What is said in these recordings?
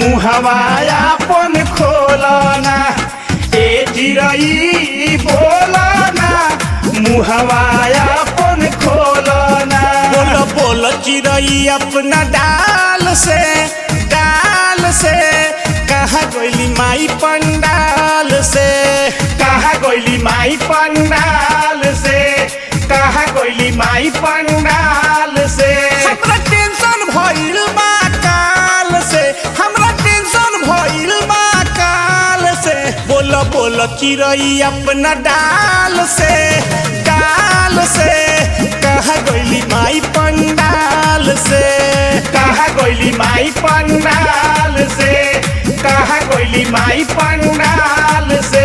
मुहवा अपन खोलना ए चिरई बोलना मुहवा अपन खोलना बोल बोल चिड़ई अपना डाल से डाल से कहा गोली माई पंडाल से कहा गइली माई पंडाल से कहा गइली माई पंडाल से हमरा टेंशन भइल बा काल से हमरा टेंशन भइल बा काल से बोल बोल चिड़ई अपना डाल से डाल से कहा गोली माई पंडाल से कहा गइली माई पंडाल से कहा गइली माई पंडाल से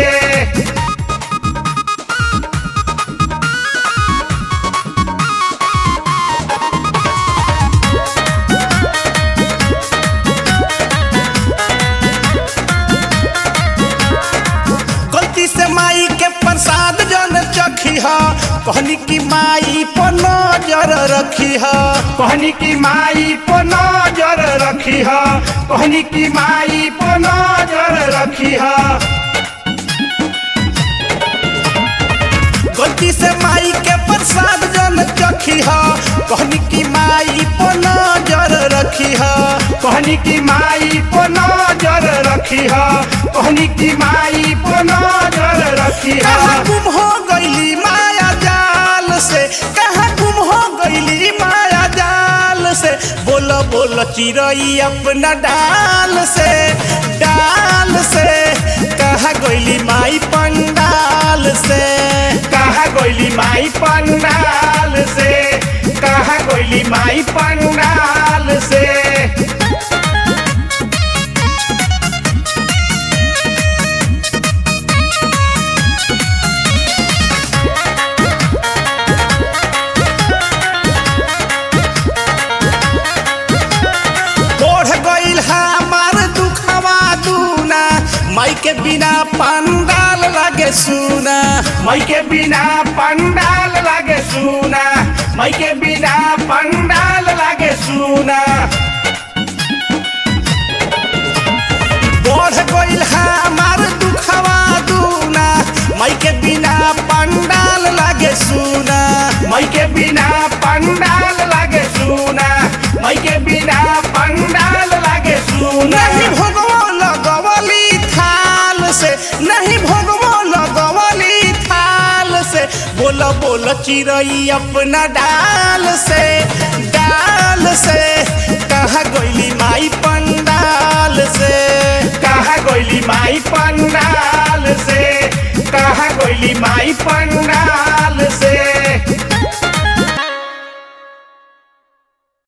गलती से माई के प्रसाद जन चखी ह कहनी की माई पर नजर रखी ह कहनी की माई पर नजर रखी है कहनी की माई पर नजर रखी है गलती से माई के प्रसाद जन चखी ह कहनी की माई पर नजर रखी ह कहनी की माई पर नजर रखी है कहनी की माई पर नजर रखी कहाँ है गुम हो गईली माया जाल से कहाँ गुम हो गईली माया जाल से बोल बोल चिड़ई अपना डाल से डाल से कहाँ गईली माई पंडाल से कहा गइली माई पंडाल से कहा गइली माई पंडाल से बढ़ गईल हमार दुखवा दूना माई के बिना पंडाल लागे सुना मई के बिना पंडाल लागे सुना मई के बिना पंडाल लागे सुना बढ़ गईल हमार दुखवा दूना माई के बिना पंडाल लागे सुना मई के बिना पंडाल लागे सुना मई के बिना पंडाल लागे सुना नहीं भोगवो लगवली थाल से नहीं भोगवो लगवली थाल से बोल बोल चिड़ई अपना डाल से डाल से कहा गईली माई पंडाल से कहा गइली माई पंडाल से कहा गइली माई पंडाल